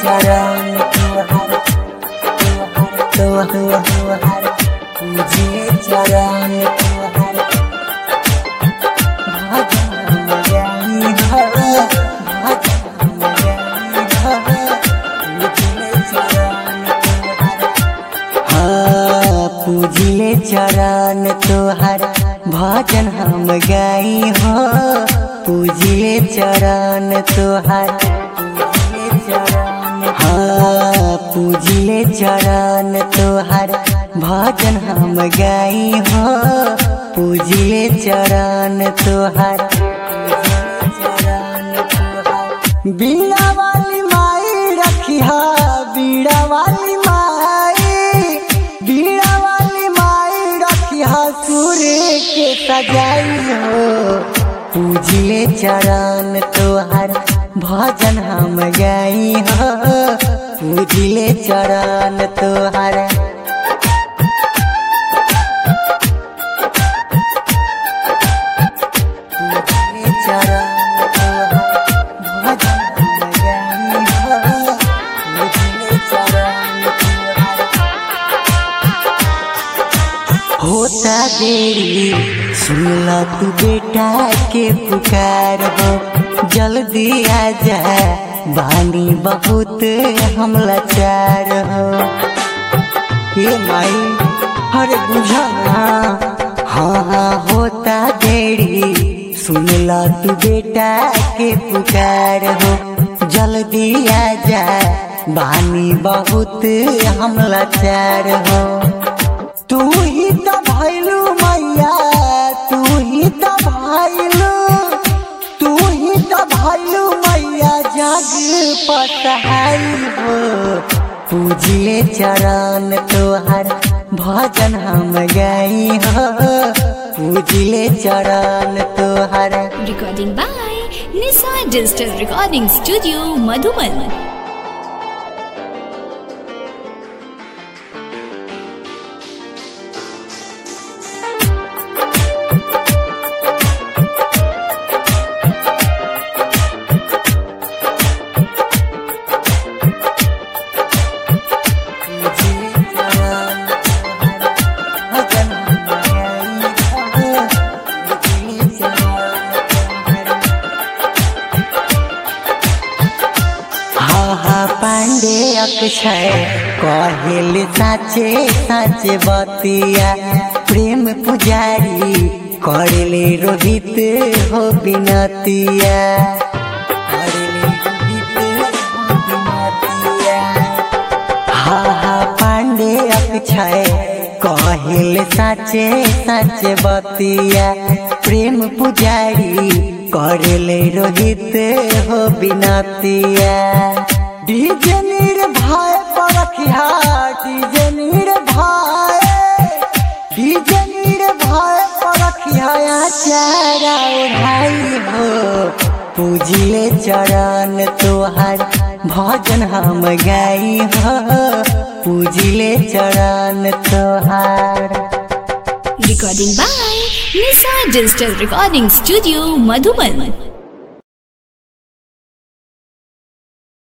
चरण तुहार तुहार तुहार पूजिले चरण तुहार भजन हम गाई हो भजन हम गाई हो पूजिले चरण तुहार हाँ पूजिले चरण तोहर भजन हम गाई हो पूजिले चरण तोहर पूजिले चरण हाँ पूजिले चरण तोहर भजन हम गाई हो पूजिले चरण तोहर पूजिले चरण तोहर बीड़ा वाली माई रखिया बीड़ा वाली माई बीड़ा वाली माई रखिया सूर्य के सजाई हो पूजिले चरण तोहर भजन हम गाई हो पूजिले चरण तोहर पूजिले चरण तोहर भजन हम गाई हो पूजिले चरण तोहर होता देरी सुनला तू बेटा के पुकार हो जल्दी आ जा बानी बहुत हम लाचार हो ये माई हर बुझा हाँ हाँ होता देरी सुनला तू बेटा के पुकार हो जल्दी आ जा बानी बहुत हम लाचार हो तू ही तो भैलू मैया तू ही तो भैलू तू ही तो भैलू मैया जग पसहाई हो पूजिले चरण तोहर भजन हम गाई हो पूजिले चरण तोहर Recording by Nisa Digital Recording Studio, Madhuban. पूजिले चरण तोहर भजन हम गाई हो पूजिले चरण तोहर हाँ हाँ पांडे अक्षय कहेल साचे साचे बतिया प्रेम पुजारी करले रोहित हो बिनतिया करले रोहित हो बिनतिया हाँ हाँ पांडे अक्षय कहिल साचे साचे बतिया प्रेम पुजारी करले रोहित हो बिनतिया DJ Nirbhay Parkhiya DJ Nirbhay DJ Nirbhay Parkhiya चारा ओढ़ाई हो पूजिले चरण तोहर भजन हम गाई हो पूजिले चरण तोहार Recording by Nisa Digital Recording Studio, Madhuban.